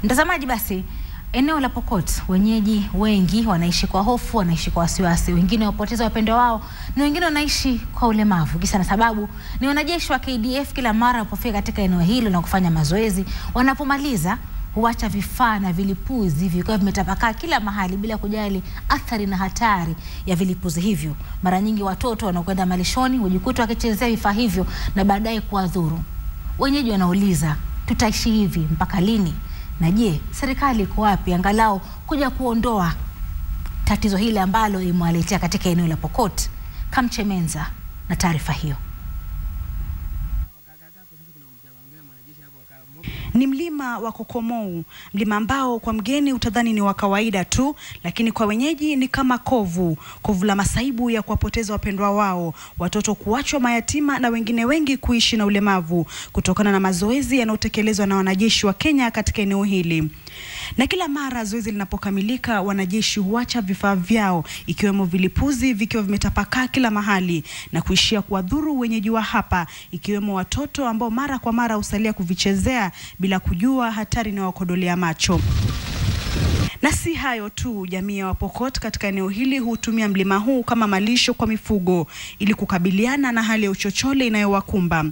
Mtazamaji, basi eneo la Pokot wenyeji wengi wanaishi kwa hofu, wanaishi kwa wasiwasi, wengine wapoteza wapendo wao na wengine wanaishi kwa ulemavu. Kisa na sababu ni wanajeshi wa KDF kila mara wanapofika katika eneo hilo na kufanya mazoezi, wanapomaliza huacha vifaa na vilipuzi vikiwa vimetapakaa kila mahali bila kujali athari na hatari ya vilipuzi hivyo. Mara nyingi watoto wanaokwenda malishoni hujikuta wakichezea vifaa hivyo na baadaye kuwadhuru. Wenyeji wanauliza tutaishi hivi mpaka lini? Na je, serikali iko wapi angalau kuja kuondoa tatizo hili ambalo imewaletea katika eneo la Pokot? Kamchemenza na taarifa hiyo. Ni mlima wa Kokomou, mlima ambao kwa mgeni utadhani ni wa kawaida tu, lakini kwa wenyeji ni kama kovu, kovu la masaibu ya kuwapoteza wapendwa wao, watoto kuachwa mayatima na wengine wengi kuishi na ulemavu kutokana na mazoezi yanayotekelezwa na wanajeshi wa Kenya katika eneo hili. Na kila mara zoezi linapokamilika, wanajeshi huacha vifaa vyao ikiwemo vilipuzi vikiwa vimetapakaa kila mahali na kuishia kuwadhuru wenyeji wa hapa, ikiwemo watoto ambao mara kwa mara husalia kuvichezea bila kujua hatari inayowakodolea macho. Na si hayo tu, jamii ya Wapokot katika eneo hili hutumia mlima huu kama malisho kwa mifugo ili kukabiliana na hali ya uchochole inayowakumba.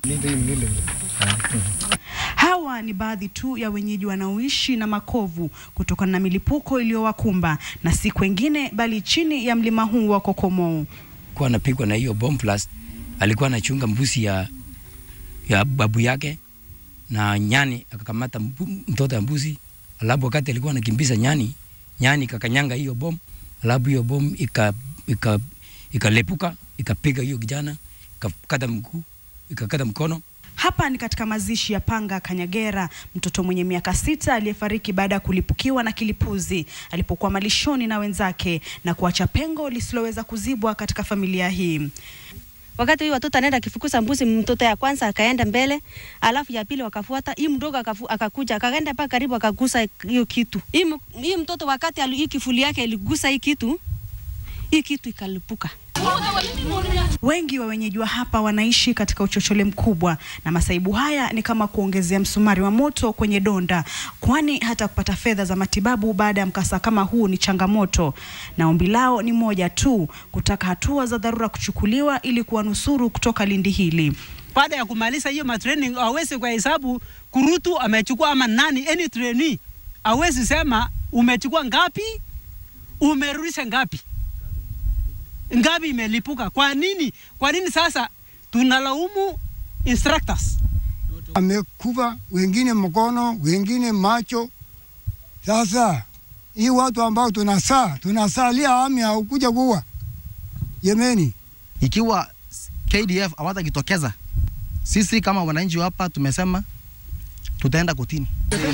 Hawa ni baadhi tu ya wenyeji wanaoishi na makovu kutokana na milipuko iliyowakumba na si kwengine bali chini ya mlima huu wa Kokomou. Kuwa anapigwa na hiyo bomb blast, alikuwa anachunga mbuzi ya, ya babu yake na nyani akakamata mtoto ya mbuzi, alafu wakati alikuwa anakimbiza nyani, nyani kakanyanga hiyo bom, alafu hiyo bom ika ika ikalepuka ikapiga hiyo kijana ikakata mguu ikakata mkono. Hapa ni katika mazishi ya Panga Kanyagera, mtoto mwenye miaka sita aliyefariki baada ya kulipukiwa na kilipuzi alipokuwa malishoni na wenzake na kuacha pengo lisiloweza kuzibwa katika familia hii. Wakati huyu watoto anaenda akifukuza mbuzi, mtoto ya kwanza akaenda mbele, alafu ya pili wakafuata. Hii mdogo akafu, akakuja akaenda mpaka karibu akagusa hiyo kitu. Hii, hii mtoto wakati hii kifuli yake iligusa hii kitu, hii kitu ikalipuka. Wengi wa wenyeji wa hapa wanaishi katika uchochole mkubwa, na masaibu haya ni kama kuongezea msumari wa moto kwenye donda, kwani hata kupata fedha za matibabu baada ya mkasa kama huu ni changamoto, na ombi lao ni moja tu, kutaka hatua za dharura kuchukuliwa ili kuwanusuru kutoka lindi hili. Baada ya kumaliza hiyo matraining, hawezi kwa hesabu kurutu amechukua ama nani, any trainee hawezi sema umechukua ngapi, umerudisha ngapi ngapi imelipuka. Kwa nini? Kwa nini sasa tunalaumu instructors? Amekufa wengine mkono, wengine macho. Sasa hii watu ambao tunasaa tunasalia ami haukuja kuwa Yemeni, ikiwa KDF hawatajitokeza, sisi kama wananchi hapa tumesema tutaenda kotini.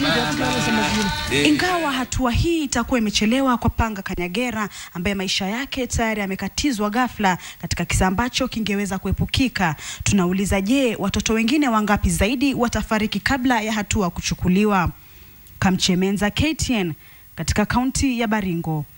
Ingawa hatua hii itakuwa imechelewa kwa Panga Kanyagera ambaye maisha yake tayari yamekatizwa ghafla katika kisa ambacho kingeweza kuepukika, tunauliza je, watoto wengine wangapi zaidi watafariki kabla ya hatua kuchukuliwa? Kamchemenza, KTN, katika kaunti ya Baringo.